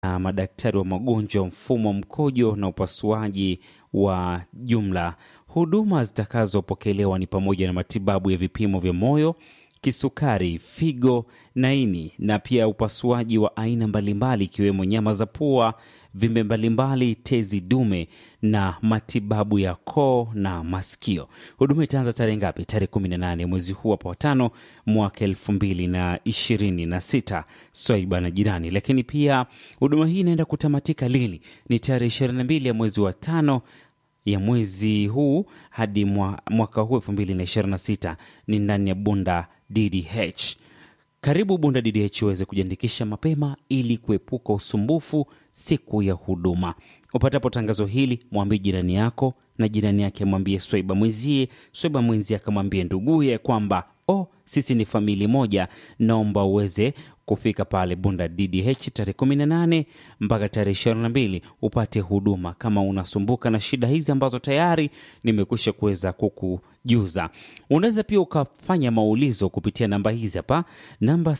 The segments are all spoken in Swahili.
na madaktari wa magonjwa mfumo mkojo na upasuaji wa jumla. Huduma zitakazopokelewa ni pamoja na matibabu ya vipimo vya moyo, kisukari, figo na ini, na pia upasuaji wa aina mbalimbali ikiwemo nyama za pua, vimbe mbalimbali, tezi dume na matibabu ya koo na masikio. Huduma itaanza tarehe ngapi? Tarehe 18 mwezi huu hapa watano mwaka elfu mbili na ishirini na sita swaiba na jirani. Lakini pia huduma hii inaenda kutamatika lini? Ni tarehe 22 ya mwezi wa tano ya mwezi huu hadi mwa, mwaka huu 2026 ni ndani ya Bunda DDH. Karibu Bunda DDH uweze kujiandikisha mapema ili kuepuka usumbufu siku ya huduma. Upatapo tangazo hili, mwambie jirani yako, na jirani yake mwambie Swaiba mwenzie, Swaiba mwenzie akamwambie nduguye kwamba oh, sisi ni famili moja. Naomba uweze kufika pale Bunda DDH tarehe 18 mpaka tarehe 22 upate huduma. Kama unasumbuka na shida hizi ambazo tayari nimekwisha kuweza kukujuza, unaweza pia ukafanya maulizo kupitia namba hizi hapa, namba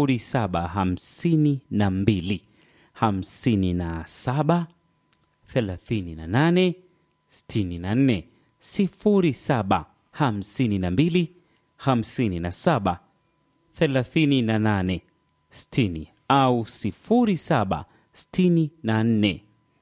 0752 57 38 64 07 52 57 38 60 au 07 64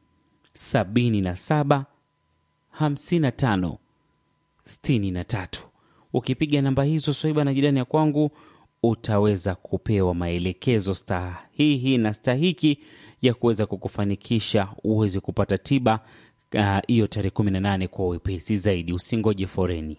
77 55 63. Ukipiga namba hizo Swaiba na jirani ya kwangu, utaweza kupewa maelekezo sahihi na stahiki ya kuweza kukufanikisha uweze kupata tiba hiyo uh, tarehe 18 kwa wepesi zaidi. Usingoje foreni.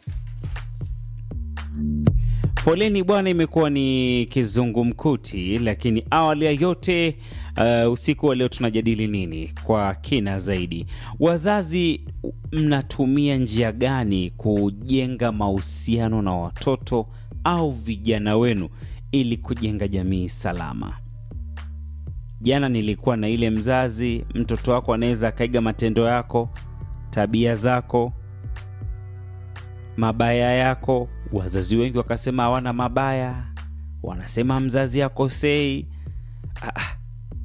Foleni bwana, imekuwa ni kizungumkuti, lakini awali ya yote uh, usiku wa leo tunajadili nini kwa kina zaidi? Wazazi, mnatumia njia gani kujenga mahusiano na watoto au vijana wenu ili kujenga jamii salama? Jana nilikuwa na ile mzazi, mtoto wako anaweza akaiga matendo yako, tabia zako, mabaya yako. Wazazi wengi wakasema hawana mabaya, wanasema mzazi akosei. Ah,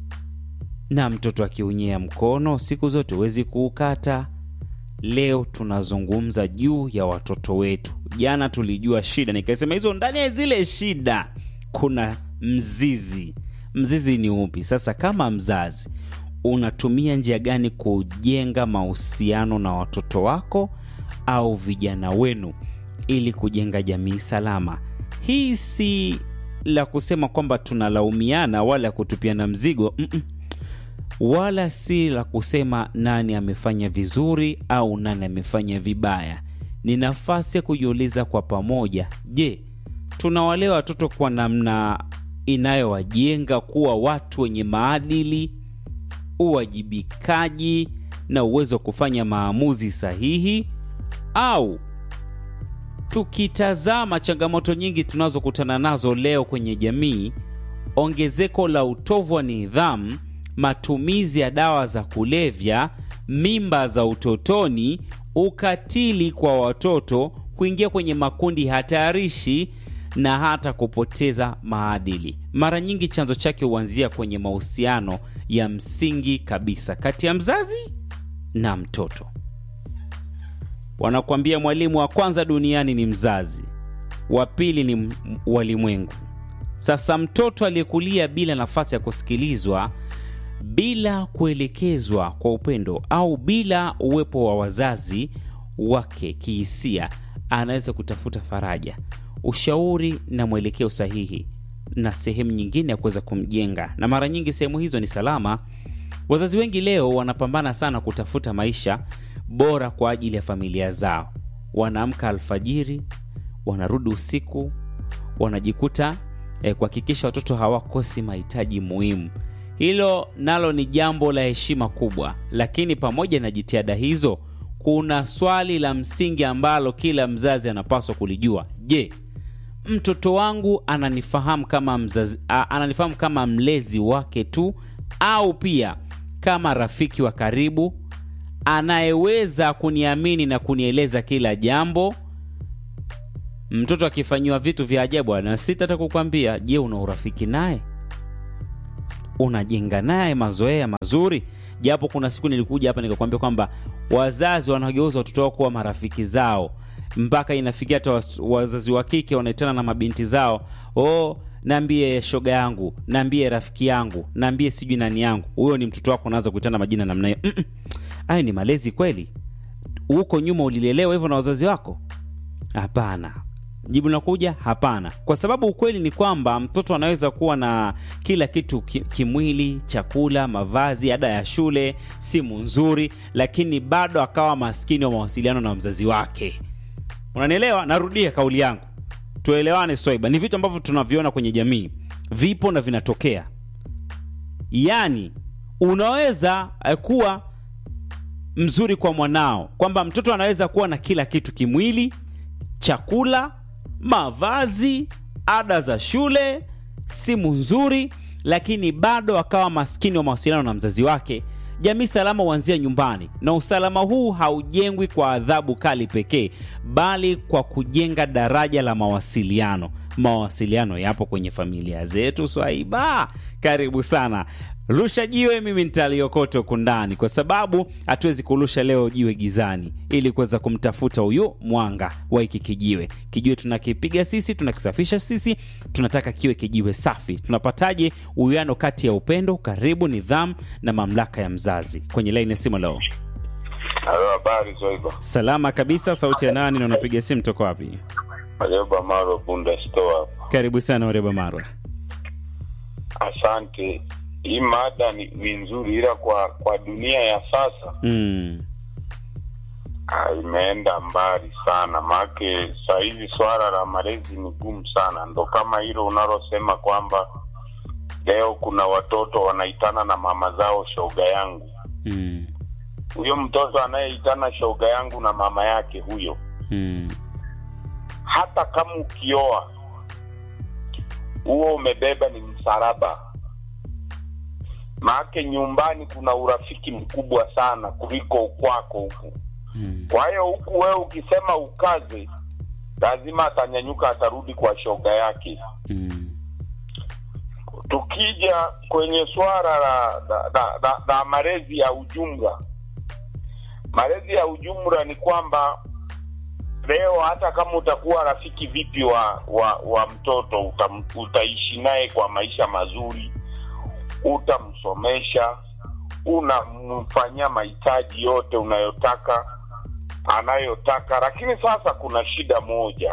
na mtoto akiunyea mkono siku zote huwezi kuukata. Leo tunazungumza juu ya watoto wetu. Jana tulijua shida, nikasema hizo ndani ya zile shida kuna mzizi. Mzizi ni upi? Sasa kama mzazi unatumia njia gani kujenga mahusiano na watoto wako au vijana wenu ili kujenga jamii salama? Hii si la kusema kwamba tunalaumiana wala kutupiana mzigo mm -mm. Wala si la kusema nani amefanya vizuri au nani amefanya vibaya. Ni nafasi ya kujiuliza kwa pamoja, je, tunawalea watoto kwa namna inayowajenga kuwa watu wenye maadili, uwajibikaji na uwezo wa kufanya maamuzi sahihi, au tukitazama changamoto nyingi tunazokutana nazo leo kwenye jamii, ongezeko la utovu wa nidhamu, matumizi ya dawa za kulevya, mimba za utotoni, ukatili kwa watoto, kuingia kwenye makundi hatarishi na hata kupoteza maadili. Mara nyingi chanzo chake huanzia kwenye mahusiano ya msingi kabisa kati ya mzazi na mtoto. Wanakuambia mwalimu wa kwanza duniani ni mzazi, wa pili ni walimwengu. Sasa mtoto aliyekulia bila nafasi ya kusikilizwa, bila kuelekezwa kwa upendo, au bila uwepo wa wazazi wake kihisia, anaweza kutafuta faraja ushauri na mwelekeo sahihi na sehemu nyingine ya kuweza kumjenga, na mara nyingi sehemu hizo ni salama. Wazazi wengi leo wanapambana sana kutafuta maisha bora kwa ajili ya familia zao. Wanaamka alfajiri, wanarudi usiku, wanajikuta eh, kuhakikisha watoto hawakosi mahitaji muhimu. Hilo nalo ni jambo la heshima kubwa, lakini pamoja na jitihada hizo, kuna swali la msingi ambalo kila mzazi anapaswa kulijua. Je, mtoto wangu ananifahamu kama mzazi, a, ananifahamu kama mlezi wake tu au pia kama rafiki wa karibu anayeweza kuniamini na kunieleza kila jambo? Mtoto akifanyiwa vitu vya ajabu anasita hata kukwambia. Je, una urafiki naye? unajenga naye mazoea mazuri japo kuna siku nilikuja hapa nikakwambia kwamba wazazi wanageuza watoto wao kuwa marafiki zao mpaka inafikia hata was- wazazi wa kike wanaitana na mabinti zao oh naambie shoga yangu naambie rafiki yangu naambie sijui nani yangu huyo ni mtoto wako unaanza kuitana majina namna hiyo Mm-mm. hayo ni malezi kweli huko nyuma ulilelewa hivyo na wazazi wako hapana jibu linakuja hapana kwa sababu ukweli ni kwamba mtoto anaweza kuwa na kila kitu ki- kimwili chakula mavazi ada ya shule simu nzuri lakini bado akawa maskini wa mawasiliano na mzazi wake unanielewa narudia kauli yangu tuelewane swaiba ni vitu ambavyo tunaviona kwenye jamii vipo na vinatokea yaani unaweza eh, kuwa mzuri kwa mwanao kwamba mtoto anaweza kuwa na kila kitu kimwili chakula mavazi ada za shule simu nzuri lakini bado akawa maskini wa mawasiliano na mzazi wake jamii salama huanzia nyumbani na usalama huu haujengwi kwa adhabu kali pekee bali kwa kujenga daraja la mawasiliano mawasiliano yapo kwenye familia zetu swaiba karibu sana rusha jiwe mimi nitaliokota huku ndani kwa sababu hatuwezi kurusha leo jiwe gizani ili kuweza kumtafuta huyu mwanga wa hiki kijiwe kijiwe tunakipiga sisi tunakisafisha sisi tunataka kiwe kijiwe safi tunapataje uwiano kati ya upendo karibu nidhamu na mamlaka ya mzazi kwenye laini ya simu leo Halo, habari Zoiba. salama kabisa sauti ya nani na unapiga simu toko wapi Majoba Maro Bunda Store hapa. karibu sana ureba marwa Asante. Hii mada ni, ni nzuri, ila kwa kwa dunia ya sasa mm. ah, imeenda mbali sana, maake saa hizi swala la malezi ni gumu sana. Ndo kama hilo unalosema kwamba leo kuna watoto wanaitana na mama zao shoga yangu. Mm. Huyo mtoto anayeitana shoga yangu na mama yake huyo Mm. hata kama ukioa huo umebeba ni msalaba maake nyumbani kuna urafiki mkubwa sana kuliko kwako huku Mm. kwa hiyo huku wewe ukisema ukaze lazima atanyanyuka atarudi kwa shoga yake Mm. tukija kwenye swala la, la, la, la, la malezi ya ujumla malezi ya ujumla ni kwamba leo hata kama utakuwa rafiki vipi wa wa, wa mtoto utam, utaishi naye kwa maisha mazuri utamsomesha unamfanyia mahitaji yote unayotaka anayotaka lakini sasa kuna shida moja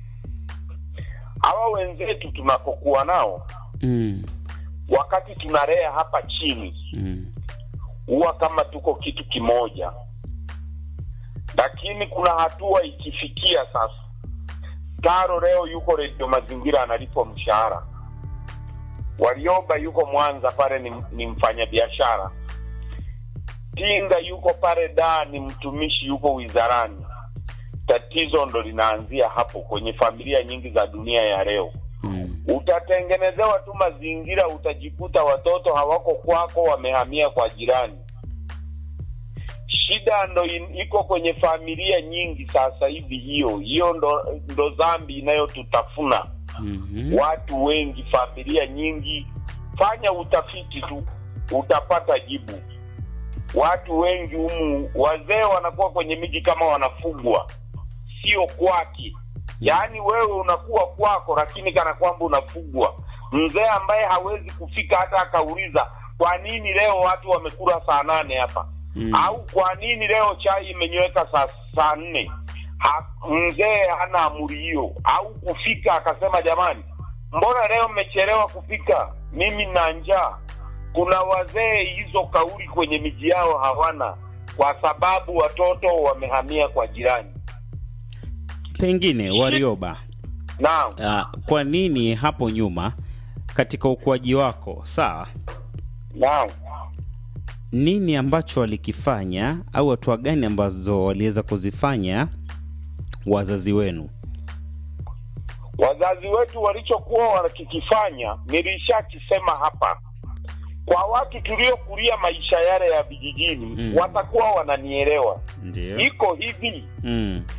hawa wenzetu tunapokuwa nao Mm. wakati tunalea hapa chini Mm. huwa kama tuko kitu kimoja lakini kuna hatua ikifikia sasa taro leo yuko redio mazingira analipwa mshahara warioba yuko mwanza pale ni, ni mfanyabiashara tinga yuko pale daa ni mtumishi yuko wizarani tatizo ndo linaanzia hapo kwenye familia nyingi za dunia ya leo Mm. utatengenezewa tu mazingira utajikuta watoto hawako kwako wamehamia kwa jirani shida ndo in, iko kwenye familia nyingi sasa hivi hiyo hiyo ndo, ndo dhambi inayotutafuna Mhm. watu wengi familia nyingi fanya utafiti tu utapata jibu watu wengi humu wazee wanakuwa kwenye miji kama wanafugwa sio kwake yaani wewe unakuwa kwako lakini kana kwamba unafugwa mzee ambaye hawezi kufika hata akauliza kwa nini leo watu wamekula saa nane hapa Mm. au kwa nini leo chai imenyweka saa saa nne Ha- mzee hana amri hiyo au kufika akasema jamani mbona leo mmechelewa kufika mimi na njaa kuna wazee hizo kauli kwenye miji yao hawana kwa sababu watoto wamehamia kwa jirani pengine warioba naam uh, kwa nini hapo nyuma katika ukuaji wako sawa naam nini ambacho walikifanya au hatua gani ambazo waliweza kuzifanya wazazi wenu wazazi wetu walichokuwa wanakikifanya nilishakisema hapa kwa watu tuliokulia maisha yale ya vijijini Mm. watakuwa wananielewa ndio iko hivi mm.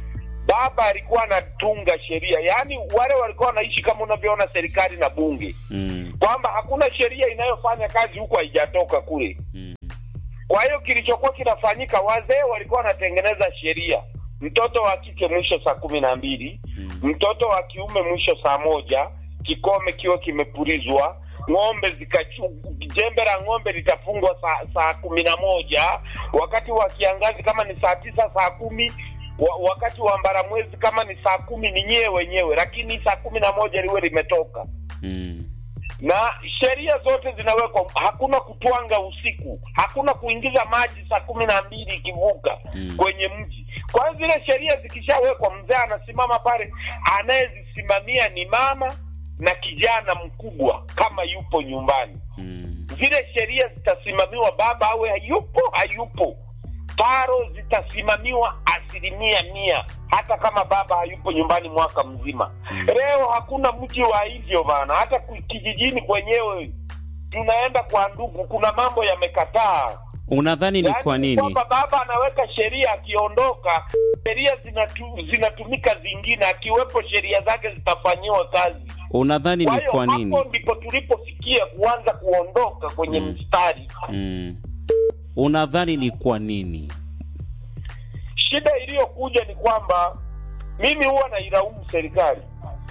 baba alikuwa anatunga sheria, yaani wale walikuwa wanaishi kama unavyoona serikali na bunge, mm, kwamba hakuna sheria inayofanya kazi huku haijatoka kule. mm, Kwa hiyo kilichokuwa kinafanyika, wazee walikuwa wanatengeneza sheria, mtoto wa kike mwisho saa kumi na mbili mm, mtoto wa kiume mwisho saa moja, kikome kiwe kimepulizwa, ng'ombe zikachu, jembe la ng'ombe litafungwa saa, saa kumi na moja wakati wa kiangazi kama ni saa tisa saa kumi wa, wakati wa mbaramwezi kama ni saa kumi ni nyewe wenyewe, lakini saa kumi na moja liwe limetoka mm, na sheria zote zinawekwa. Hakuna kutwanga usiku, hakuna kuingiza maji saa kumi na mbili ikivuka Mm. kwenye mji. Kwa hiyo zile sheria zikishawekwa, mzee anasimama pale, anayezisimamia ni mama na kijana mkubwa kama yupo nyumbani. mm, Zile sheria zitasimamiwa, baba awe hayupo hayupo, taro zitasimamiwa asilimia mia, hata kama baba hayupo nyumbani mwaka mzima. Mm. Leo hakuna mji wa hivyo bana, hata ku- kijijini kwenyewe tunaenda kwa ndugu, kuna mambo yamekataa. unadhani ni Yaani kwa nini kwamba baba anaweka sheria, akiondoka sheria zinatu, zinatumika zingine, akiwepo sheria zake zitafanyiwa kazi. unadhani Kwa ni hiyo kwa nini hapo ndipo tulipofikia kuanza kuondoka kwenye Mm. mstari. mm. unadhani ni kwa nini Shida iliyokuja ni kwamba mimi huwa nailaumu serikali,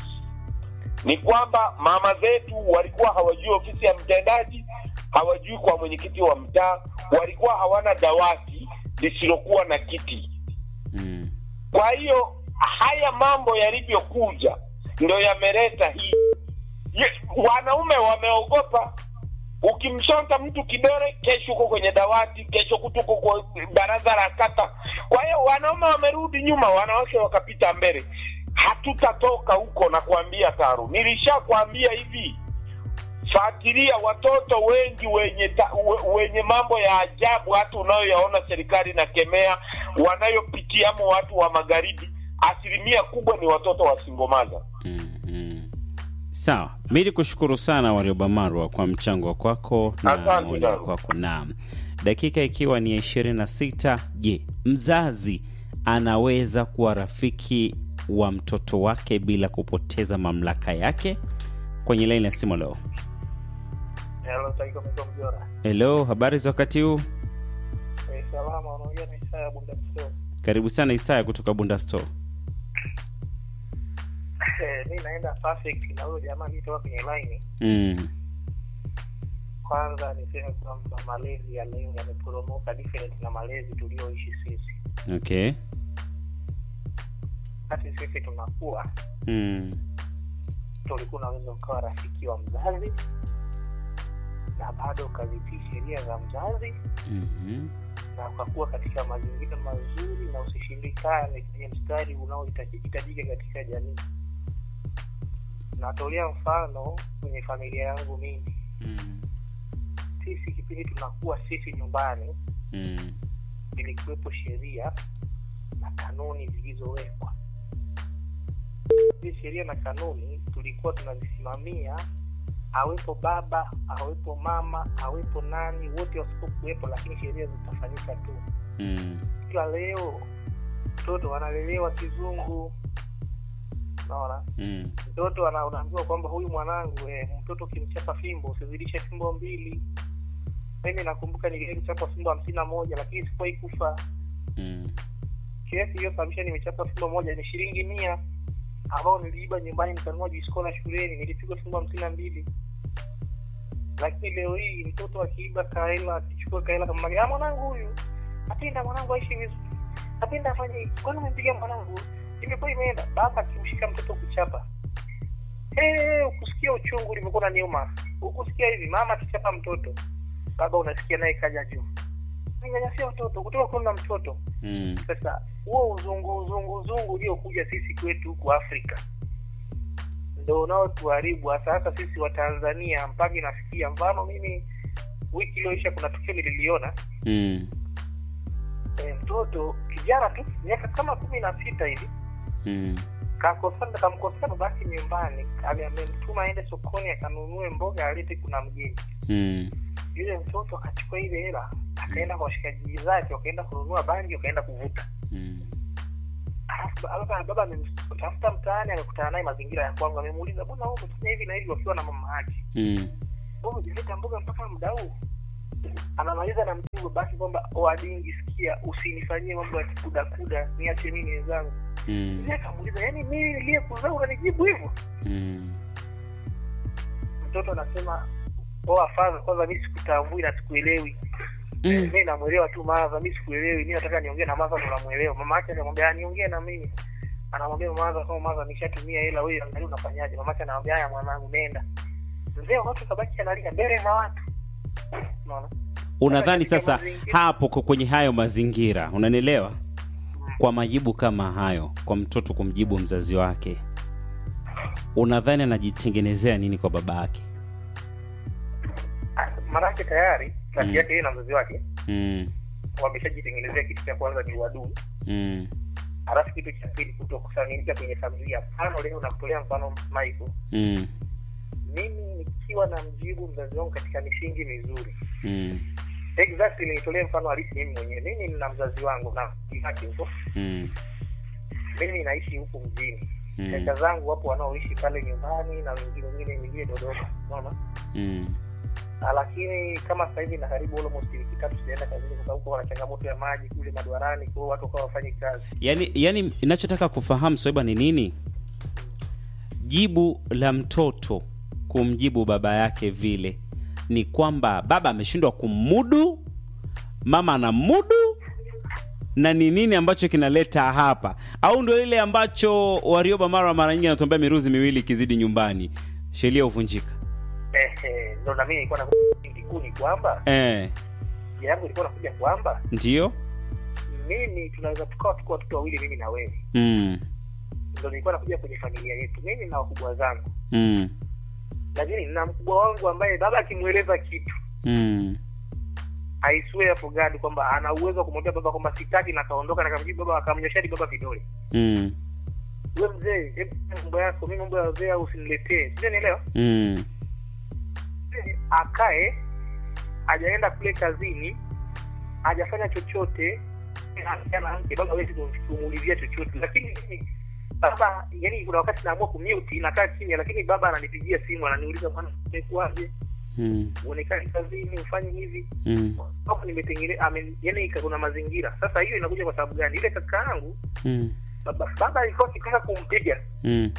ni kwamba mama zetu walikuwa hawajui ofisi ya mtendaji, hawajui kwa mwenyekiti wa mtaa, walikuwa hawana dawati lisilokuwa na kiti. mm. Kwa hiyo haya mambo yalivyokuja ndo yameleta hii. Ye- Wanaume wameogopa. Ukimshonta mtu kidole, kesho uko kwenye dawati, kesho kutu uko kwa baraza la kata. Kwa hiyo wanaume wamerudi nyuma, wanawake wakapita mbele. Hatutatoka huko na kuambia Taru, nilishakwambia hivi fuatilia watoto wengi wenye ta, we- wenye mambo ya ajabu hata unayoyaona serikali na kemea wanayopitiamo watu wa magharibi, asilimia kubwa ni watoto wa singomaza. Mm, mm. sawa mi ni kushukuru sana warioba marwa kwa mchango kwako na Asante maoni sana. kwako naam dakika ikiwa ni ya ishirini na sita je mzazi anaweza kuwa rafiki wa mtoto wake bila kupoteza mamlaka yake kwenye laini ya simu leo Hello, Taiko Mito Mjora. helo habari za wakati huu Eh, salama, unaongea na Isaya Bunda Msio. karibu sana isaya kutoka bunda store Eh, mi naenda perfect na huyo jamaa nitoka kwenye line. mm. Kwanza niseme kwamba malezi ya leo yameporomoka different na malezi tulioishi sisi. okay Wakati sisi tunakuwa mm. tulikuwa unaweza ukawa rafiki wa mzazi na bado ukazitii sheria za mzazi mm-hmm. na ukakuwa katika mazingira mazuri na usishindikane kwenye mstari unaohitajika katika jamii. Natolea mfano kwenye familia yangu mimi, mm. sisi kipindi tunakuwa sisi nyumbani, mm. ilikuwepo sheria na kanuni zilizowekwa. Hizi sheria na kanuni tulikuwa tunazisimamia, awepo baba, awepo mama, awepo nani, wote wasipokuwepo, lakini sheria zitafanyika tu. mm. ila leo mtoto analelewa kizungu naona mm. mtoto ana- unaambiwa kwamba huyu mwanangu eh, mtoto ukimchapa fimbo usizidishe fimbo mbili mimi nakumbuka niliwahi kuchapa fimbo hamsini na moja lakini sikuwahi kufa mm. kesi iliyosababisha nimechapa fimbo moja ni shilingi mia ambao niliiba nyumbani nikanunua jiskola shuleni nilipigwa fimbo hamsini na mbili lakini leo hii mtoto akiiba kaela akichukua kaela kama "Ah, mwanangu huyu napenda mwanangu aishi vizuri napenda afanye hivi kwani umempiga mwanangu imekuwa imeenda baba akimshika mtoto kuchapa hey, ukusikia uchungu ulivyokuwa na niuma ukusikia hivi mama akichapa mtoto baba unasikia naye kaja juu nanyanyasia watoto kutoka kuna mtoto mm. sasa huo uzungu uzungu uzungu uliokuja sisi kwetu huku afrika ndo unaotuharibu hasa hasa sisi wa tanzania mpaka inafikia mfano mimi wiki iliyoisha kuna tukio nililiona mm. e, mtoto kijana tu miaka kama kumi na sita hivi mm. kakosana kamkosana basi nyumbani ame- amemtuma aende sokoni akanunue mboga alete kuna mgeni mm. yule mtoto akachukua ile hela akaenda kwa washikaji zake wakaenda kununua bangi wakaenda kuvuta mm. Alafu baba baba amemtafuta mtaani amekutana naye mazingira ya kwangu amemuuliza mbona wewe umefanya hivi na hivi wakiwa na mama yake mm. wewe umeleta mboga mpaka muda huu anamaliza na mjibu basi kwamba wadingi sikia usinifanyie mambo ya kudakuda niache mimi wenzangu mm. Mzee akamuuliza yaani mimi niliyekuzaa unanijibu hivyo mm. mtoto anasema oa fadha kwanza mi sikutambui na sikuelewi mm. mi namwelewa tu madha mi sikuelewi mi nataka niongee na madha ndo namwelewa mama yake anamwambia "Ah, niongee na mimi anamwambia madha kama madha nishatumia hela wewe angalia unafanyaje mama yake anamwambia haya mwanangu nenda mzee watu kabaki analia mbele za watu unaona unadhani Katika sasa mazingira- hapo kwa- kwenye hayo mazingira unanielewa kwa majibu kama hayo kwa mtoto kumjibu mzazi wake unadhani anajitengenezea nini kwa baba yake Ah, maanake tayari kati Mm. yake yeye na mzazi wake mm. wameshajitengenezea kitu cha kwanza ni uadui mm. halafu kitu cha pili kutokusanyika kwenye familia mfano leo nakutolea mfano Michael mm. mimi nikiwa na mjibu mzazi wangu katika misingi mizuri mm. exactly nitolee mfano halisi mimi mwenyewe mimi nina mzazi wangu na yake huko mm. mimi naishi huku mjini mm. kaka zangu wapo wanaoishi pale nyumbani na wengine wengine wengine dodoma unaona mm. Ah, lakini kama sasa hivi na karibu almost wiki tatu sijaenda kazini kwa sababu kuna changamoto ya maji kule madwarani kwa hiyo watu wakawa wafanyi kazi yani yani inachotaka kufahamu soeba ni nini jibu la mtoto kumjibu baba yake vile ni kwamba baba ameshindwa kummudu mama anamudu na ni nini ambacho kinaleta hapa au ndo ile ambacho warioba mara mara nyingi anatuambia miruzi miwili ikizidi nyumbani sheria huvunjika ehe ndo na mimi nilikuwa na kikuu ni kwamba eh, njia yangu ilikuwa nakuja kwamba ndio mimi tunaweza tukawa tuko watoto wawili mimi na wewe mm, ndo nilikuwa nakuja kwenye familia yetu mimi na wakubwa zangu mm, lakini na mkubwa wangu ambaye baba akimweleza kitu mm, I swear for God kwamba ana uwezo wa kumwambia baba kwamba sitaki na kaondoka na kamjibu baba akamnyoshia hadi baba vidole mm, we mzee hebu fanya mambo yako mimi mambo ya wazee au usiniletee sio nielewa mm, akae hajaenda kule kazini hajafanya chochote ana mke baba hawezi kumuulizia chochote lakini mimi baba yani kuna wakati naamua kumute nakaa kimya lakini baba ananipigia simu ananiuliza bwana umekuwaje mm, uonekani kazini ufanye hivi mm, hapo nimetengeneza yani kuna mazingira sasa hiyo inakuja kwa sababu gani ile kaka yangu mm, baba baba alikuwa akitaka kumpiga mm.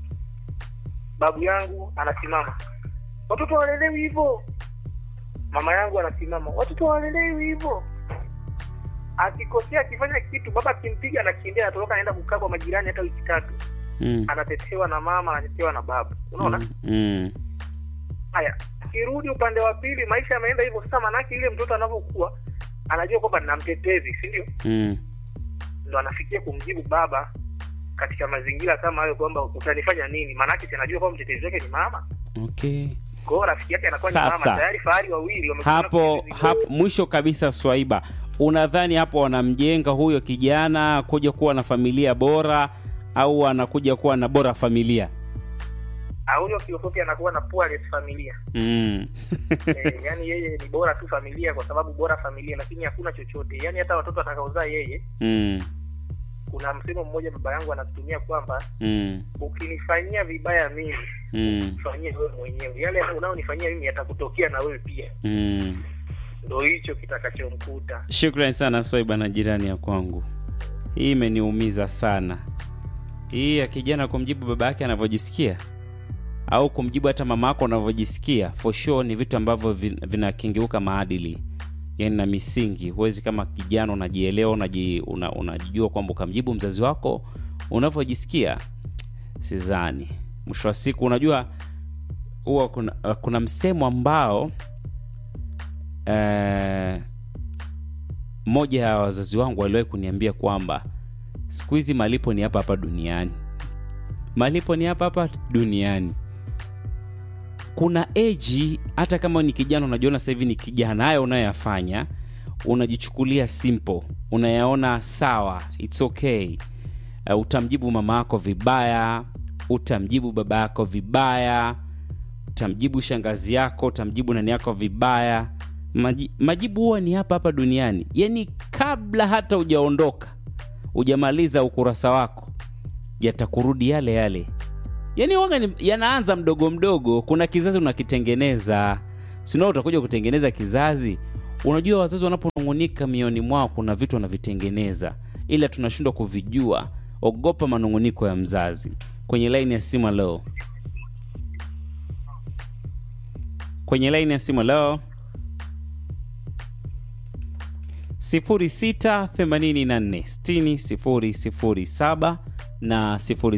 babu yangu anasimama watoto walelewi hivyo mama yangu anasimama watoto walelewi hivyo akikosea akifanya kitu baba akimpiga anakimbia anatoroka anaenda kukaa kwa majirani hata wiki tatu Mm. anatetewa na mama anatetewa na babu unaona Mm, mm, haya akirudi upande wa pili maisha yameenda hivyo sasa manake ile mtoto anavyokuwa anajua kwamba nina mtetezi si ndio mm. ndo anafikia kumjibu baba katika mazingira kama hayo kwamba utanifanya nini maanake si anajua kwamba mtetezi wake ni mama okay kwa hiyo rafiki yake anakuwa ni Sasa, mama tayari fahari wawili wamekutana hapo kwenye zizi hapo moja. mwisho kabisa swaiba unadhani hapo wanamjenga huyo kijana kuja kuwa na familia bora au anakuja kuwa na bora familia Ah, huyo kiufupi anakuwa na poorest familia mm. eh, yani yeye ni bora tu familia kwa sababu bora familia lakini hakuna chochote yani hata watoto atakaozaa yeye mm. kuna msemo mmoja baba yangu anatumia kwamba Mm. ukinifanyia vibaya mimi Mm. fanyie wewe mwenyewe yale unaonifanyia mimi yatakutokea na wewe pia Mm. ndo hicho kitakachomkuta Shukrani sana Swaiba na jirani ya kwangu, hii imeniumiza sana. Hii ya kijana kumjibu baba yake anavyojisikia au kumjibu hata mama yako unavyojisikia, for sure ni vitu ambavyo vin- vinakengeuka maadili yani na misingi. Huwezi kama kijana unajielewa, unaji, una, unajijua kwamba ukamjibu mzazi wako unavyojisikia, sidhani. Mwisho wa siku, unajua huwa kuna, kuna msemo ambao eh, mmoja ya wazazi wangu waliwahi kuniambia kwamba siku hizi malipo ni hapa hapa duniani malipo ni hapa hapa duniani kuna eji hata kama ni kijana unajiona sasa hivi ni kijana haya unayoyafanya unajichukulia simple unayaona sawa its okay uh, utamjibu mama yako vibaya utamjibu baba yako vibaya utamjibu shangazi yako utamjibu nani yako vibaya Maji, majibu huwa ni hapa hapa duniani yaani kabla hata hujaondoka hujamaliza ukurasa wako yatakurudi yale yale yaani waga ni- yanaanza mdogo mdogo kuna kizazi unakitengeneza sinao utakuja kutengeneza kizazi unajua wazazi wanaponung'unika mioni mwao kuna vitu wanavitengeneza ila tunashindwa kuvijua ogopa manung'uniko ya mzazi kwenye laini ya simu leo kwenye laini ya simu leo 06846007 na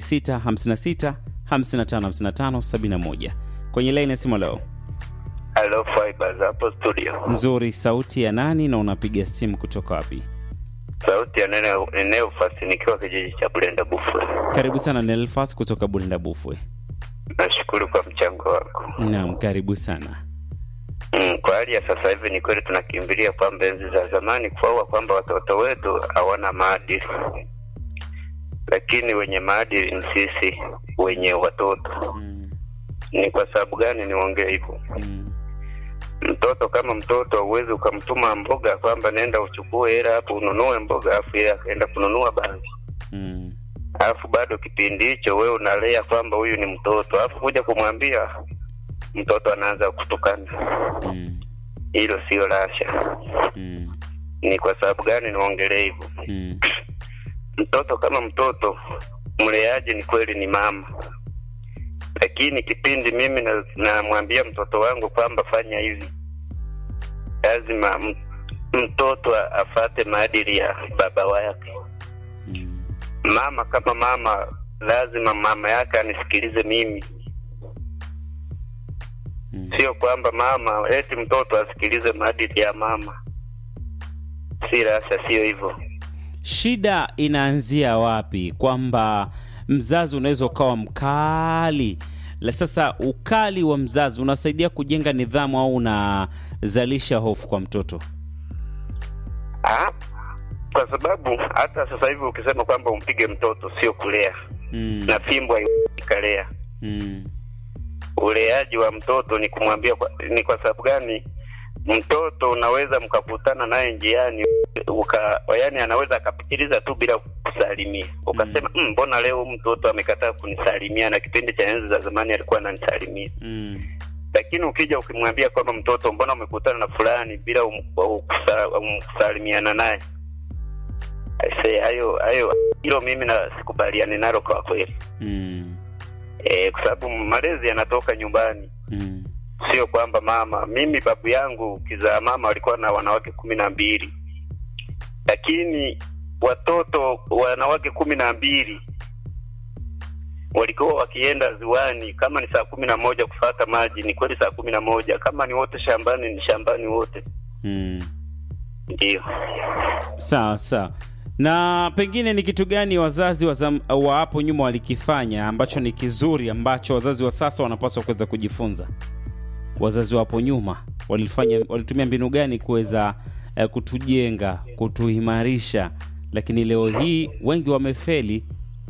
0656555571 kwenye laini ya simu leo Hello Fibers hapo studio. nzuri sauti ya nani na unapiga simu kutoka wapi Sauti ya nene inayofasi nikiwa kijiji cha Bulenda Bufwe. karibu sana nelfas kutoka bulinda bufwe Nashukuru kwa mchango wako. naam karibu sana Mm, kwa hali ya sasa hivi ni kweli tunakimbilia kwamba enzi za zamani kuaua kwamba watoto wetu hawana maadili, lakini wenye maadili ni sisi wenye watoto. mm, Ni kwa sababu gani niongee hivyo? mm, Mtoto kama mtoto huwezi ukamtuma mboga kwamba nenda uchukue hela hapo ununue mboga, alafu yeye akaenda kununua bangi mm, alafu bado kipindi hicho wewe unalea kwamba huyu ni mtoto, alafu kuja kumwambia mtoto anaanza kutukana. mm, Hilo sio rasha. mm, Ni kwa sababu gani niwaongelee hivyo? mm, Mtoto kama mtoto, mleaji ni kweli ni mama, lakini kipindi mimi na- namwambia mtoto wangu kwamba fanya hivi, lazima m- mtoto a- afate maadili ya baba wake. mm, Mama kama mama, lazima mama yake anisikilize mimi mm. sio kwamba mama eti mtoto asikilize maadili ya mama. Si rasha, sio hivyo. shida inaanzia wapi kwamba mzazi unaweza ukawa mkali la sasa ukali wa mzazi unasaidia kujenga nidhamu au unazalisha hofu kwa mtoto Ah, kwa sababu hata sasa hivi ukisema kwamba umpige mtoto sio kulea, mm, na fimbo haikalea. mm, Uleaji wa mtoto ni kumwambia kwa, ni kwa sababu gani? Mtoto unaweza mkakutana naye njiani uka, yani anaweza akapitiliza tu bila kusalimia, ukasema "Mm, mbona leo huyu mtoto amekataa kunisalimia, na kipindi cha enzi za zamani alikuwa ananisalimia mm, lakini ukija ukimwambia kwamba mtoto mbona umekutana na fulani bila um- ukusa- um- kusalimiana naye Aisee, hayo hayo hilo mimi na sikubaliani nalo kwa kweli mm, e, kwa sababu malezi yanatoka nyumbani mm, sio kwamba mama mimi babu yangu kizaa mama walikuwa na wanawake kumi na mbili lakini watoto wanawake kumi na mbili walikuwa wakienda ziwani kama ni saa kumi na moja kufata maji ni kweli saa kumi na moja kama ni wote shambani ni shambani wote mm. ndio sawa sawa na pengine ni kitu gani wazazi wa zam- wa hapo nyuma walikifanya ambacho ni kizuri ambacho wazazi wa sasa wanapaswa kuweza kujifunza wazazi wa hapo nyuma walifanya walitumia mbinu gani kuweza eh, kutujenga kutuimarisha lakini leo hii wengi wamefeli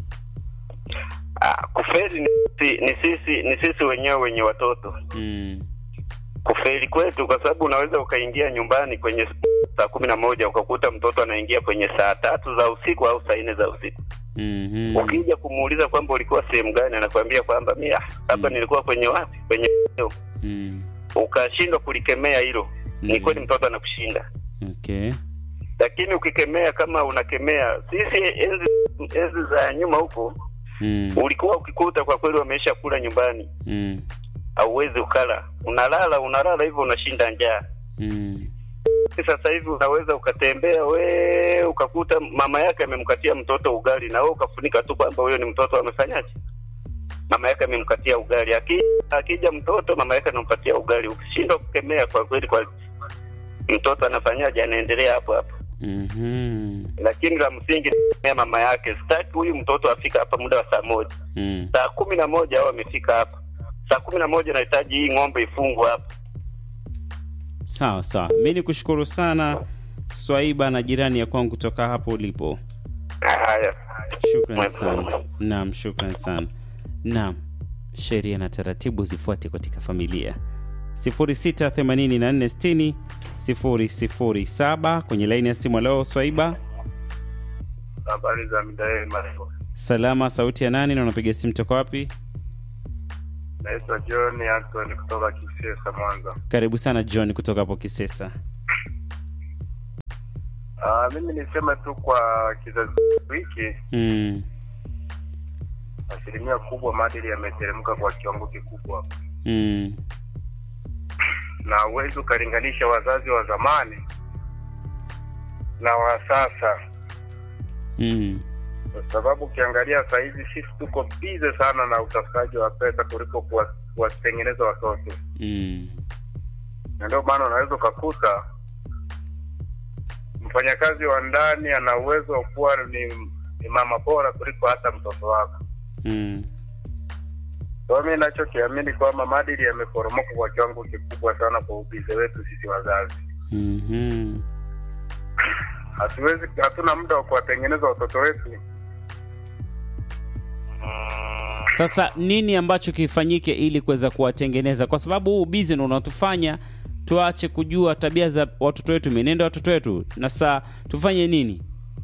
ah, kufeli ni, si- ni sisi ni sisi wenyewe wenye watoto mm, kufeli kwetu kwa sababu unaweza ukaingia nyumbani kwenye saa kumi na moja ukakuta mtoto anaingia kwenye saa tatu za usiku au saa nne za usiku mm, ukija kumuuliza kwamba ulikuwa sehemu gani anakwambia kwamba mi ah, hapa Mm. nilikuwa kwenye wapi kwenye mm, ukashindwa kulikemea hilo ni Mm. kweli mtoto anakushinda okay. lakini ukikemea kama unakemea sisi enzi enzi za nyuma huko mm, ulikuwa ukikuta kwa kweli wameisha kula nyumbani mm, hauwezi ukala unalala unalala hivyo unashinda njaa mm, sasa hivi unaweza ukatembea we ukakuta mama yake amemkatia mtoto ugali na wewe ukafunika tu kwamba huyo ni mtoto amefanyaje mama yake amemkatia ugali Aki, akija mtoto mama yake anampatia ugali ukishindwa kukemea kwa kweli kwa mtoto anafanyaje anaendelea hapo hapo mhm, lakini la msingi ni kukemea mama yake sitaki huyu mtoto afika hapa muda wa saa moja mm. saa kumi na moja au amefika hapa saa kumi na moja nahitaji hii ng'ombe ifungwe hapa sawa sawa mi ni kushukuru sana swaiba na jirani ya kwangu kutoka hapo ulipo haya shukran sana naam shukran sana naam sheria na taratibu zifuate katika familia 068460 007 kwenye laini ya simu leo swaiba Habari za midai marefu. Salama, sauti ya nani na unapiga simu toka wapi? Naitwa John Anthony kutoka Kisesa, Mwanza. Karibu sana John kutoka hapo Kisesa. Ah, mimi niseme tu kwa kizazi hiki, Mm. asilimia kubwa maadili yameteremka kwa kiwango kikubwa, Mm. na huwezi ukalinganisha wazazi wa zamani na wa sasa, Mm. kwa sababu ukiangalia saa hizi sisi tuko bize sana na utafutaji wa pesa kuliko kuwa- kuwatengeneza watoto, Mm. na ndio maana unaweza ukakuta mfanyakazi wa ndani ana uwezo wa kuwa ni, ni mama bora kuliko hata mtoto wako. Mm. Kwa hiyo mi nachokiamini kwamba maadili yameporomoka kwa kiwango kikubwa sana kwa ubize wetu sisi wazazi. Mhm. Hatuwezi, hatuna muda wa kuwatengeneza watoto wetu. Sasa nini ambacho kifanyike ili kuweza kuwatengeneza, kwa sababu huu bizi ndo unatufanya tuache kujua tabia za watoto wetu, mienendo ya watoto wetu, na saa tufanye nini?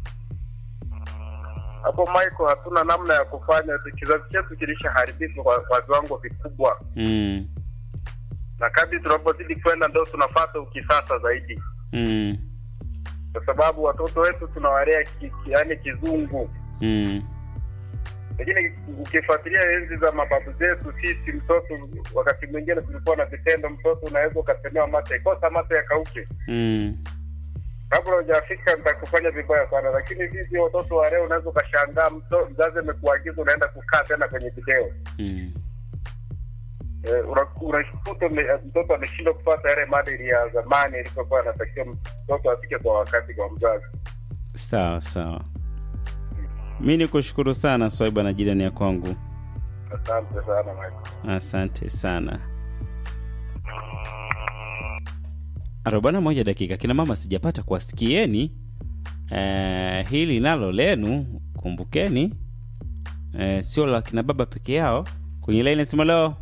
Hapo Michael, hatuna namna ya kufanya. Kizazi chetu kilishaharibika kwa, kwa viwango vikubwa, Mm. na kadri tunapozidi kwenda ndo tunapata ukisasa zaidi, Mm. kwa sababu watoto wetu tunawalea ki, ki, yani kizungu Mm. lakini ukifuatilia enzi za mababu zetu sisi, mtoto wakati mwingine tulikuwa na vitendo, mtoto unaweza ukasemewa mate, kosa mate yakauke, Mm. kabla hujafika nitakufanya vibaya sana. Lakini sisi watoto wa leo unaweza ukashangaa, mto- mzazi amekuagiza unaenda kukaa tena kwenye video Mm. Eh, una- unashikuta ume- mtoto ameshindwa kupata yale maadili ya zamani ilivyokuwa anatakiwa mtoto afike kwa wakati kwa mzazi. Sawa sawa, mi ni kushukuru sana Swaiba na jirani ya kwangu, Asante sana Michael. asante sana. arobaini na moja dakika. Kina mama, sijapata kuwasikieni eh, hili nalo lenu, kumbukeni eh, sio la kina baba peke yao. Kwenye laini sima leo.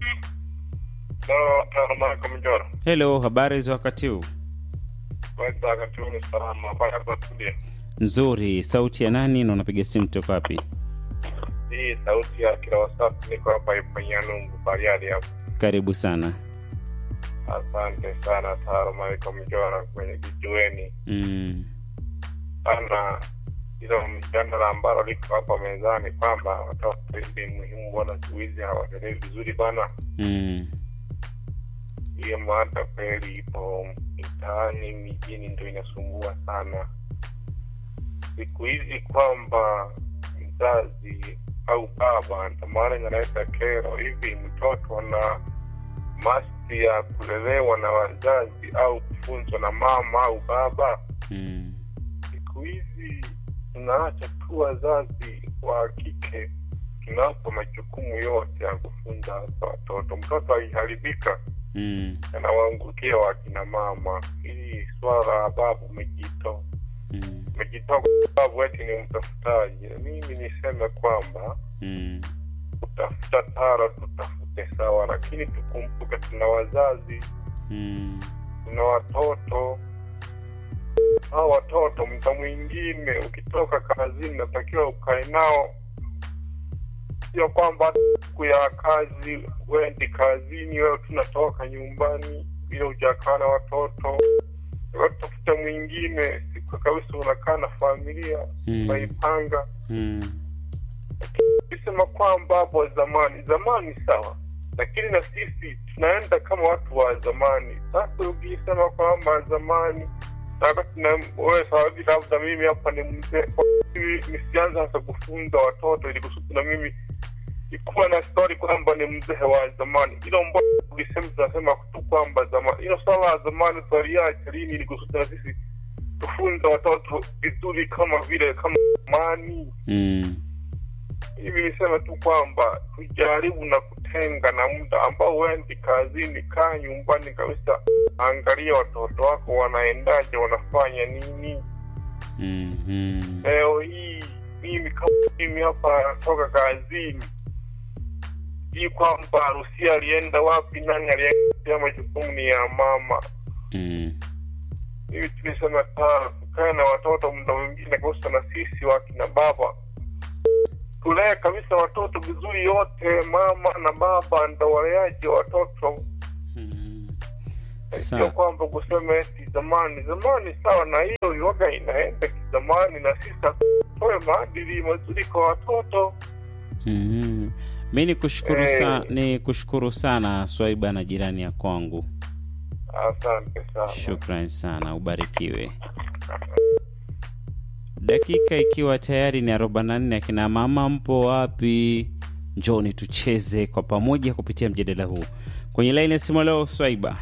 Leo tano Michael Mjora. Hello, habari za wakati huu? Kwanza wakati huu ni salama mpaka kwa studio. Nzuri. Sauti ya nani na unapiga simu toka wapi? Hii sauti ya kila wasafi niko hapa Ipanyanungu Bariadi hapa. Karibu sana. Asante sana Taro Michael Mjora kwenye kijiweni Mm. sana hilo mjadala ambalo liko hapa mezani kwamba watoto hivi muhimu, bwana, siku hizi hawatendei vizuri bana. Mm. Hiyo mada kweli ipo mitaani, mijini ndo inasumbua sana siku hizi, kwamba mzazi au baba, ndo maana inaleta kero hivi. Mtoto ana masti ya kulelewa na wazazi au kufunzwa na mama au baba? Mm. siku hizi tunaacha tu wazazi wa kike tunawapa majukumu yote ya kufunza hasa watoto. Mtoto akiharibika Mm. anawaangukia wakina mama. Hili swala la babu umejitoa Mm. umejitoa kwa sababu eti ni mtafutaji. Mimi niseme kwamba Mm. kutafuta tara tutafute sawa, lakini tukumbuke tuna wazazi, Mm. tuna watoto hao watoto mda mwingine ukitoka kazini natakiwa ukae nao, sio kwamba siku ya kazi wendi kazini, wewe tunatoka nyumbani bila hujakaa na watoto. Tafuta mwingine siku kabisa unakaa na familia Mm. unaipanga. Mm. Ukisema kwamba hapo zamani zamani sawa, lakini na sisi tunaenda kama watu wa zamani. Sasa ukisema kwamba zamani wakati na wewe sawabi, labda mimi hapa ni mzee, kwa hiyo nisianza hasa kufunza watoto ili kusudi na mimi ikuwa na stori kwamba ni mzee wa zamani. Ilo mbona ukisema tunasema tu kwamba zamani, ilo swala la zamani twaliacha lini ili kusudi na sisi tufunze watoto vizuri kama vile kama zamani Mm. hivi niseme tu kwamba tujaribu na kutenga na muda ambao wendi kazini, kaa nyumbani kabisa, angalia watoto wako wanaendaje, wanafanya nini. Mhm. Leo hii mimi kama mimi hapa natoka kazini, hii kwamba harusi alienda wapi, nani alienda, majukumu ni ya mama. Mm. Hivi tulisema taa tukae na watoto muda mwingine kosa na sisi wakina baba tulee kabisa watoto vizuri yote mama na baba ndo waleaji wa watoto Mm. sio Sawa. kwamba kusema eti zamani zamani sawa na hiyo yoga inaenda kizamani na sisi toe maadili mazuri kwa watoto Mm. Mi ni kushukuru Eh. sa, ni kushukuru sana Swaiba na jirani ya kwangu. asante sana Shukran sana, ubarikiwe. Dakika ikiwa tayari ni 44, akina mama mpo wapi? Njoni tucheze kwa pamoja kupitia mjadala huu kwenye laini ya simu leo. Swaiba,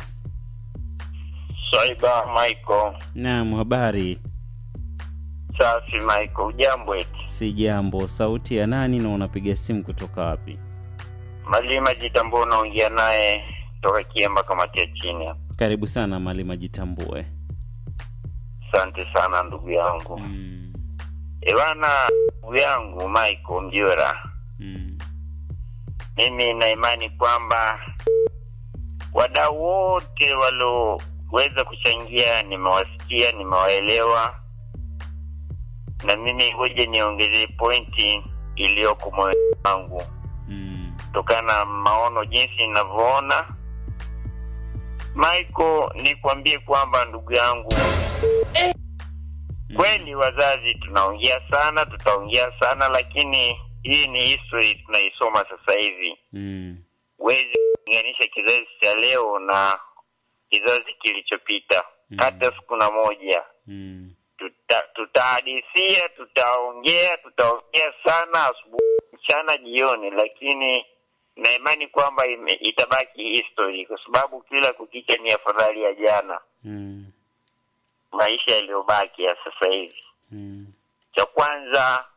Swaiba Michael, naam, habari? safi Michael, ujambo eti? Si jambo. Sauti ya nani na unapiga simu kutoka wapi? Malima Jitambua unaongea naye toka Kiemba, kamati ya chini hapa. Karibu sana Malima, jitambue. Asante sana ndugu yangu. Mm. Ewana ndugu yangu Michael Mjora, Mm. mimi na imani kwamba wadau wote walioweza kuchangia nimewasikia, nimewaelewa, na mimi ngoja niongezee pointi iliyoko moyoni wangu Mm. kutokana na maono jinsi ninavyoona. Michael, nikwambie kwamba ndugu yangu, kweli wazazi tunaongea sana, tutaongea sana, lakini hii ni history tunaisoma sasa hivi. Mm. Huwezi kulinganisha kizazi cha leo na kizazi kilichopita Mm. hata siku na moja. Mm. Tuta, tutahadithia, tutaongea, tutaongea sana asubuhi, mchana, jioni, lakini na imani kwamba ime- itabaki history kwa sababu kila kukicha ni afadhali ya jana, Mm. maisha yaliyobaki ya sasa hivi. Mm. Cha kwanza,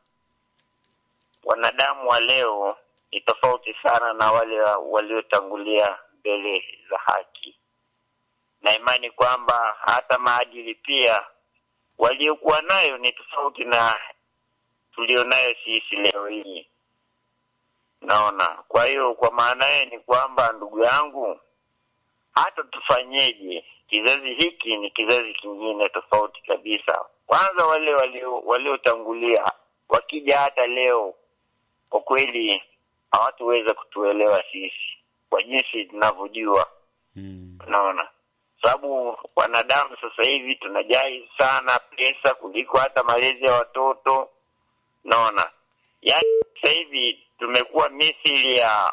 wanadamu wa leo ni tofauti sana na wale wa- waliotangulia mbele za haki, na imani kwamba hata maadili pia waliokuwa nayo ni tofauti na tulionayo sisi leo hii. Naona, kwa hiyo kwa maana hiyo ni kwamba ndugu yangu, hata tufanyeje, kizazi hiki ni kizazi kingine tofauti kabisa. Kwanza wale walio- waliotangulia wakija hata leo, kwa kweli hawatuweza kutuelewa sisi kwa jinsi tunavyojua Mm. unaona sababu wanadamu sasa hivi tunajali sana pesa kuliko hata malezi ya watoto naona yaani sasa hivi tumekuwa mithili ya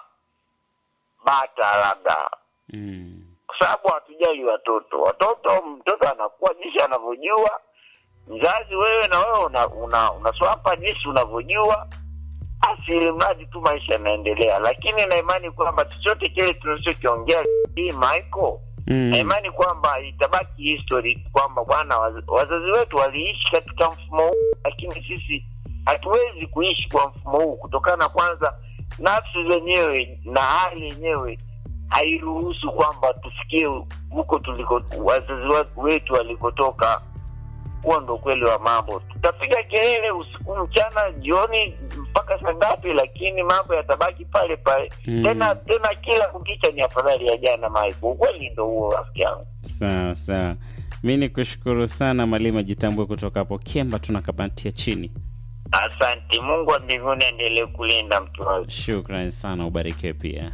bata labda Mm. kwa sababu hatujali watoto watoto mtoto anakuwa jinsi anavyojua mzazi wewe na wewe una, una, unaswapa jinsi unavyojua basi ili mradi tu maisha yanaendelea lakini na imani kwamba chochote kile tunachokiongea hii Michael na Mm. imani kwamba itabaki history kwamba bwana waz- wazazi wetu waliishi katika mfumo huu lakini sisi hatuwezi kuishi kwa mfumo huu kutokana na kwanza nafsi zenyewe na hali yenyewe hairuhusu kwamba tufikie huko tuliko wazazi wa- wetu walikotoka huo ndo ukweli wa mambo tutapiga kelele usiku mchana jioni mpaka saa ngapi lakini mambo yatabaki pale pale Mm. tena tena kila kukicha ni afadhali ya jana Mike. Ukweli ndo huo rafiki yangu. Sawa sawa, mi ni kushukuru sana Malima Jitambue kutoka hapo Kemba, tunakapatia chini. Asante, Mungu wa mbinguni aendelee kulinda mtu wake. Shukran sana, ubarikiwe pia.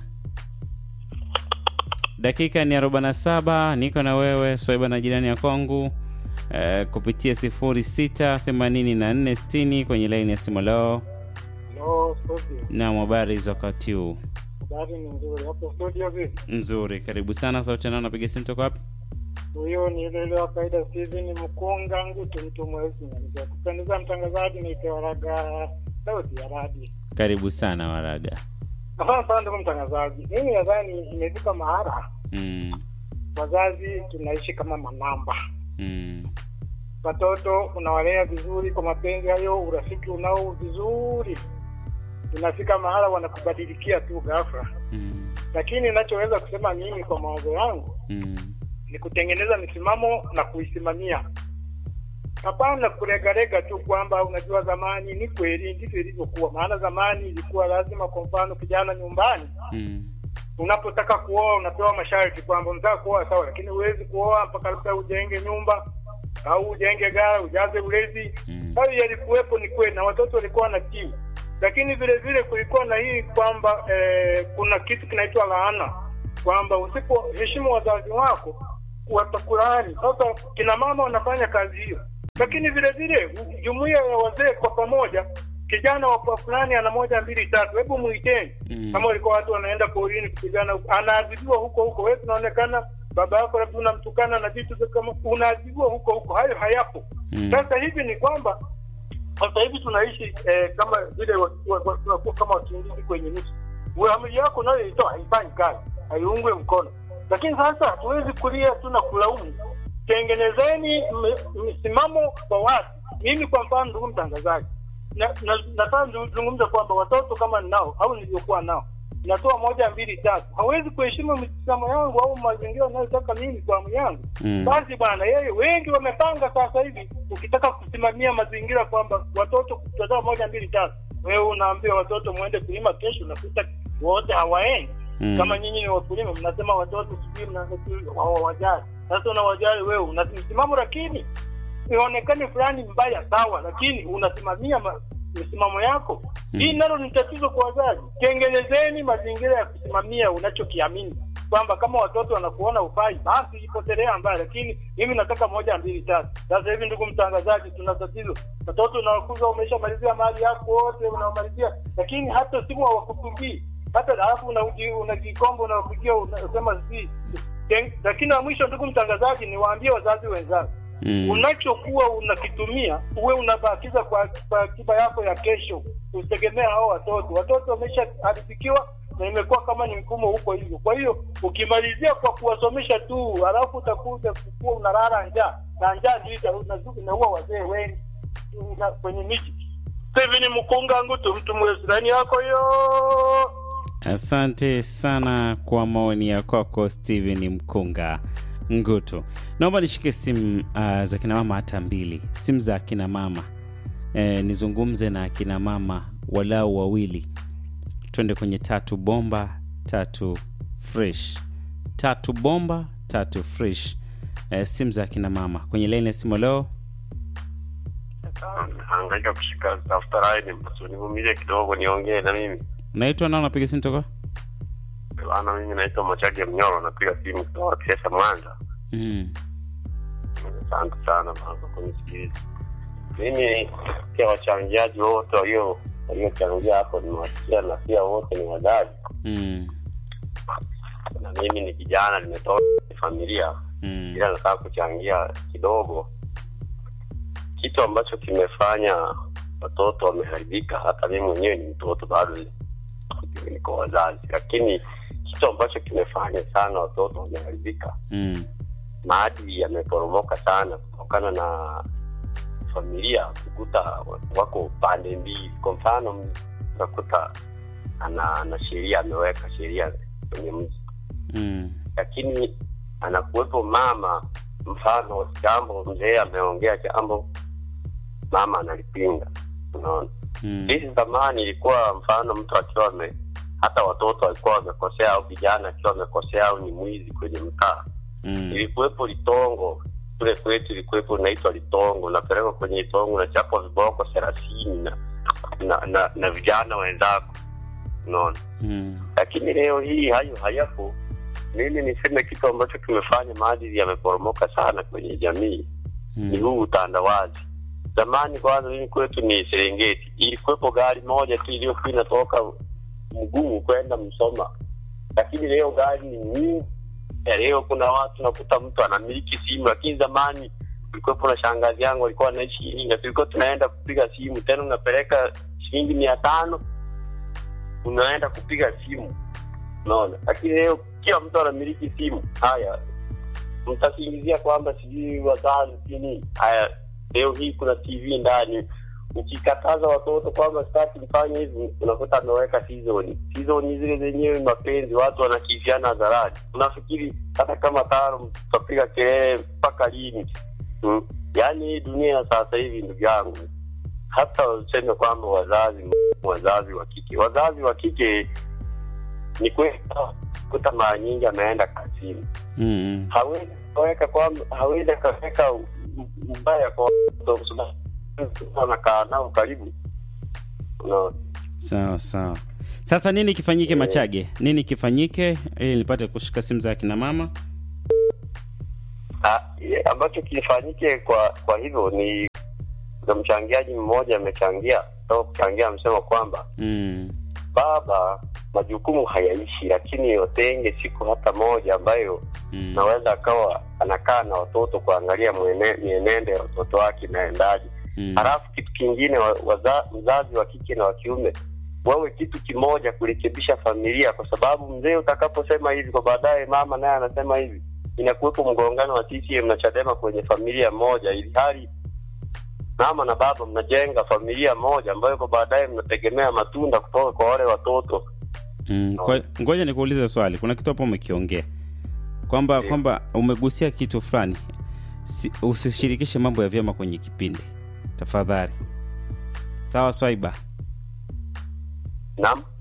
Dakika ni 47, niko na wewe Swaiba na jirani ya kwangu eh, kupitia 068460 kwenye laini ya simu leo. Hello, studio. Na habari za wakati huu? Habari ni nzuri. Hapo studio vipi? Nzuri, karibu sana. Sauti nao napiga simu toka wapi? Huyo ni ile ile wa kawaida Steven Mkunga Ngutu mtu mwezi na kupendeza mtangazaji ni Tewaraga sauti ya radi. Karibu sana Waraga. Asante sana ndugu mtangazaji. Mimi nadhani imefika mahara Mm, wazazi tunaishi kama manamba. mm, Watoto unawalea vizuri kwa mapenzi hayo, urafiki unao vizuri, inafika mahala wanakubadilikia tu ghafla. mm, Lakini ninachoweza kusema mimi kwa mawazo yangu mm, ni kutengeneza misimamo na kuisimamia. Hapana kuregarega tu kwamba unajua, zamani ni kweli ndivyo ilivyokuwa. Maana zamani ilikuwa lazima, kwa mfano, kijana nyumbani mm, unapotaka kuoa unapewa masharti kwamba unataka kuoa sawa, lakini huwezi kuoa mpaka labda ujenge nyumba, au ujenge gara ujaze ulezi Mm. hayo yalikuwepo ni kweli na watoto walikuwa na kiu lakini vile vile kulikuwa na hii kwamba eh, kuna kitu kinaitwa laana kwamba usipoheshimu wazazi wako watakulaani sasa kina mama wanafanya kazi hiyo lakini vile vile u- jumuiya ya wazee kwa pamoja kijana wa fulani ana moja mbili tatu hebu muiteni Mm. kama walikuwa watu wanaenda porini kupigana huko, anaadhibiwa huko huko wewe tunaonekana baba yako labda unamtukana na vitu vya kama unaadhibiwa huko huko hayo hayapo Mm. sasa hivi ni kwamba sasa hivi tunaishi eh, kama vile wa- wa- wa- tunakuwa kama wakimbizi kwenye nchi amri yako nayo itoa haifanyi kazi haiungwe mkono lakini sasa hatuwezi kulia tu na kulaumu tengenezeni m- msimamo kwa watu mimi kwa mfano ndugu mtangazaji na- na- nataka nizungumza kwamba watoto kama ninao au nilivyokuwa nao natoa moja mbili tatu hawezi kuheshimu misimamo yangu au mazingira anayotaka mimi kwa amu yangu Mm. basi bwana yeye wengi wamepanga sasa hivi ukitaka kusimamia mazingira kwamba watoto kutoa moja mbili tatu wewe unaambia watoto mwende kulima kesho unakuta wote hawaendi Mm. kama nyinyi ni wakulima mnasema watoto sijui hawawajali sasa unawajali wewe una msimamo lakini ionekane fulani mbaya sawa lakini unasimamia ma- misimamo yako Mm. hii nalo ni tatizo kwa wazazi tengenezeni mazingira ya kusimamia unachokiamini kwamba kama watoto wanakuona ufai basi ipotelea mbaya lakini mimi nataka moja mbili tatu sasa hivi ndugu mtangazaji tuna tatizo watoto unawakuza umeshamalizia mali yako wote unamalizia lakini hata simu hawakupigii hata alafu unaji- unajikomba unawapigia unasema si Ten- lakini na mwisho ndugu mtangazaji niwaambie wazazi wenzangu Mm. unachokuwa unakitumia uwe unabakiza kwa, kwa akiba yako ya kesho usitegemea hao watoto watoto wameshaharibikiwa na imekuwa kama ni mfumo huko hivyo kwa hiyo ukimalizia kwa kuwasomesha tu halafu utakuja kukuwa unalala njaa na njaa ndio ita- inazu- inaua wazee wengi na- kwenye miji hivi ni mkunga ngutu mtu mwesirani yako hiyo Asante sana kwa maoni ya kwako Steven Mkunga Ngutu. Naomba nishike simu uh, za kina mama hata mbili, simu za kina mama e, nizungumze na kina mama walau wawili, twende kwenye tatu bomba tatu fresh, tatu bomba tatu fresh. E, simu za kina mama kwenye laini ya simu leo. hangaika kushika tafuta line basi univumilie kidogo niongee na mimi Naitwa nao, napiga simu toka bana mimi naitwa Machage Mnyoro napiga simu kutoka Kiesa Mwanza mm. asante sana bana kwa kunisikiliza mimi pia wachangiaji wote walio waliochangia hapo nimewasikia na pia wote ni wazazi Mm. na mimi ni kijana nimetoka kwenye familia Mm. ila nataka kuchangia kidogo kitu ambacho kimefanya watoto wameharibika hata mimi mwenyewe ni mtoto bado ni- niko wazazi lakini kitu ambacho kimefanya sana watoto wameharibika Mm. maadili yameporomoka sana kutokana na familia kukuta wako pande mbili kwa mfano unakuta ana ana sheria ameweka sheria kwenye mji Mm. lakini anakuwepo mama mfano jambo mzee ameongea jambo mama analipinga unaona Mm. hizi zamani ilikuwa mfano mtu akiwa ame hata watoto walikuwa wamekosea au vijana akiwa wamekosea au ni mwizi kwenye mtaa Mm. ilikuwepo litongo kule kwetu ilikuwepo inaitwa litongo unapelekwa kwenye litongo unachapwa viboko thelathini na, na, na, na vijana wenzako unaona Mm. lakini leo hii hayo hayapo mimi niseme kitu ambacho kimefanya maadili yameporomoka sana kwenye jamii ni Mm. huu utandawazi zamani kwanza mimi kwetu ni serengeti ilikuwepo gari moja tu iliyokuwa inatoka mguu kwenda msoma lakini leo gari ni nyingi Ya leo kuna watu nakuta mtu anamiliki simu lakini zamani kulikuwepo na shangazi yangu alikuwa anaishi iringa tulikuwa tunaenda kupiga simu tena unapeleka shilingi mia tano unaenda kupiga simu unaona lakini leo kila mtu anamiliki simu haya mtasingizia kwamba sijui wazazi si nini haya leo hii kuna tv ndani ukikataza watoto kwamba sitaki mfanye hivi unakuta ameweka season season zile zenyewe mapenzi watu wanakifiana hadharani unafikiri hata kama tano tutapiga kelele mpaka lini hmm? yaani hii dunia ya sasa hivi ndugu yangu hata useme kwamba wazazi wazazi wa kike wazazi wa kike ni kweli kuta mara nyingi ameenda kazini Mm. hawezi kaweka kwamba hawezi akaweka mbaya kwa watoto kwa sababu wanakaa nao karibu unaona sawa sawa sasa nini kifanyike machage nini kifanyike ili nipate kushika simu za akina mama Ah, ye- ambacho kilifanyike kwa kwa hivyo ni kuna mchangiaji mmoja amechangia toka kuchangia amesema kwamba mm. baba majukumu hayaishi lakini watenge siku hata moja ambayo Mm. naweza akawa anakaa na watoto kuangalia mwene- mienendo ya watoto wake inaendaje Mm. halafu kitu kingine wa, waza, mzazi wa kike na wa kiume wawe kitu kimoja kurekebisha familia kwa sababu mzee utakaposema hivi kwa baadaye mama naye anasema hivi inakuwepo mgongano wa CCM na Chadema kwenye familia moja ili hali mama na baba mnajenga familia moja ambayo kwa baadaye mnategemea matunda kutoka kwa wale watoto Mm. Kwa, ngoja nikuulize swali kuna kitu hapo umekiongea kwamba Ndiyo. kwamba umegusia kitu fulani si, usishirikishe mambo ya vyama kwenye kipindi tafadhali sawa swaiba naam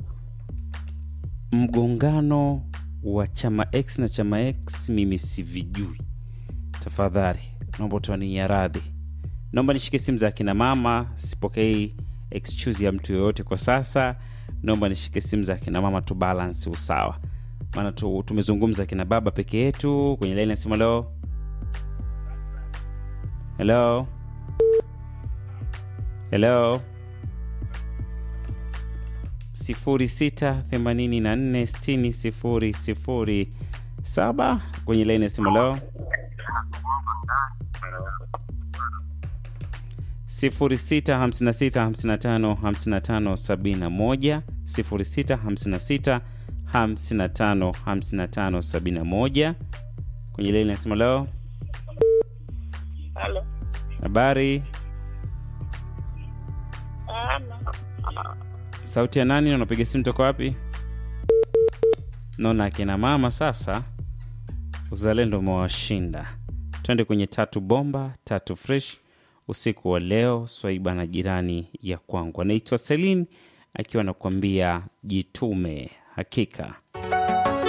mgongano wa chama x na chama x mimi sivijui tafadhali naomba utania radhi naomba nishike simu za akina mama sipokei excuse ya mtu yoyote kwa sasa naomba nishike simu za akina mama tu balance usawa maana tu, tumezungumza akina baba peke yetu kwenye laini ya simu leo hello hello 06846007 kwenye laini ya simu leo 0656555571 0656555571 kwenye laini ya simu leo Halo. habari sauti ya nani na unapiga simu toka wapi naona akina mama sasa uzalendo umewashinda twende kwenye tatu bomba tatu fresh usiku wa leo swaiba na jirani ya kwangu anaitwa selin akiwa anakuambia jitume hakika